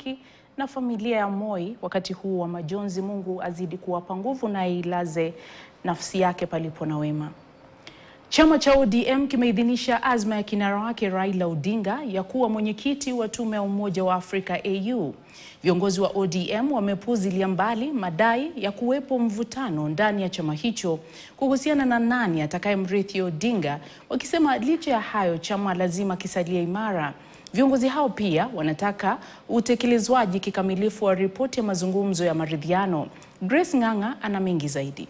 marafiki na familia ya Moi wakati huu wa majonzi. Mungu azidi kuwapa nguvu na ailaze nafsi yake palipo na wema. Chama cha ODM kimeidhinisha azma ya kinara wake Raila Odinga ya kuwa mwenyekiti wa tume ya Umoja wa Afrika AU. Viongozi wa ODM wamepuuzilia mbali madai ya kuwepo mvutano ndani ya chama hicho kuhusiana na nani atakayemrithi Odinga, wakisema licha ya hayo chama lazima kisalie imara. Viongozi hao pia wanataka utekelezwaji kikamilifu wa ripoti ya mazungumzo ya maridhiano. Grace Ng'ang'a ana mengi zaidi.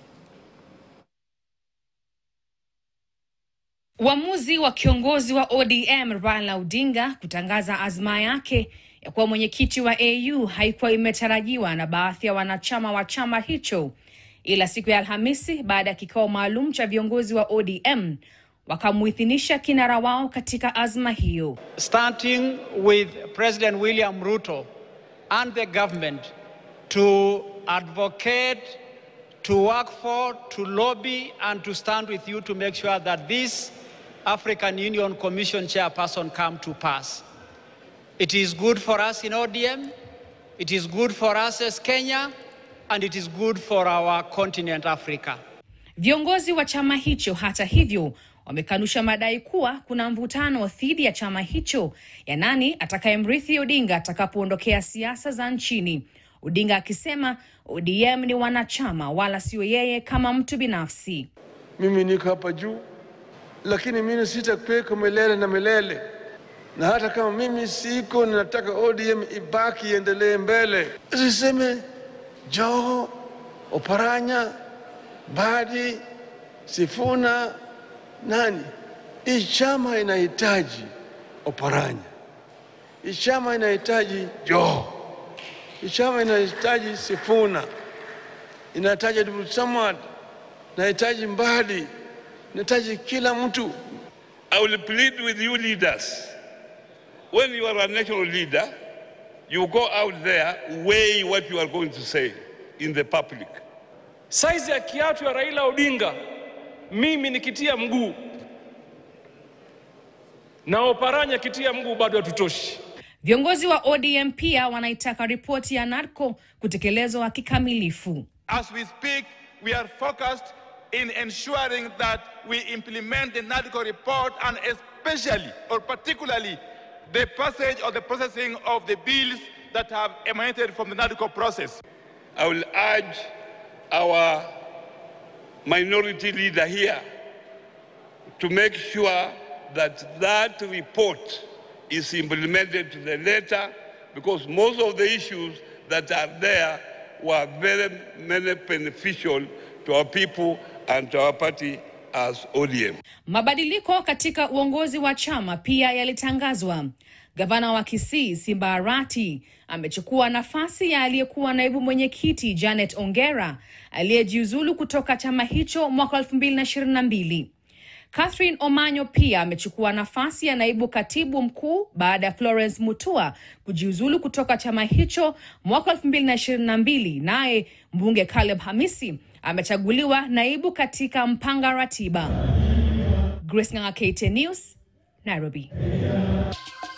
Uamuzi wa kiongozi wa ODM Raila Odinga kutangaza azma yake ya kuwa mwenyekiti wa AU haikuwa imetarajiwa na baadhi ya wanachama wa chama hicho, ila siku ya Alhamisi baada ya kikao maalum cha viongozi wa ODM wakamuidhinisha kinara wao katika azma hiyo. starting with President William Ruto and the government to advocate, to work for, to lobby, and to stand with you to make sure that this African Union Commission chairperson come to pass. It is good for us in ODM, it is good for us as Kenya, and it is good for our continent Africa. Viongozi wa chama hicho hata hivyo wamekanusha madai kuwa kuna mvutano dhidi ya chama hicho ya nani atakayemrithi Odinga atakapoondokea siasa za nchini. Odinga akisema ODM ni wanachama wala sio yeye kama mtu binafsi. Mimi niko hapa juu, lakini mimi sitakuweko milele na milele, na hata kama mimi siko, ninataka ODM ibaki iendelee mbele. Siseme Joho, Oparanya, Badi, Sifuna, nani. Hii chama inahitaji Oparanya, hii chama inahitaji Joho, hii chama inahitaji Sifuna, inahitaji Abdul Samad, inahitaji Mbadi, inahitaji kila mtu. I will plead with you leaders. When you are a national leader, you go out there, weigh what you are going to say in the public. Saizi ya kiatu ya Raila Odinga, mimi nikitia mguu na Oparanya kitia mguu, bado hatutoshi. Viongozi wa ODM pia wanaitaka ripoti ya NADCO kutekelezwa kikamilifu. As we speak, we are focused in ensuring that we implement the NADCO report and especially or particularly the passage or the processing of the bills that have emanated from the NADCO process. I will urge our minority leader here to make sure that that report is implemented to the letter because most of the issues that are there were very, very beneficial to our people and to our party as ODM. Mabadiliko katika uongozi wa chama pia yalitangazwa. Gavana wa Kisii Simba Arati amechukua nafasi ya aliyekuwa naibu mwenyekiti Janet Ongera aliyejiuzulu kutoka chama hicho mwaka 2022. Catherine Omanyo pia amechukua nafasi ya naibu katibu mkuu baada ya Florence Mutua kujiuzulu kutoka chama hicho mwaka 2022. Naye mbunge Caleb Hamisi amechaguliwa naibu katika mpanga ratiba. Grace Ng'ang'a, KTN News, Nairobi.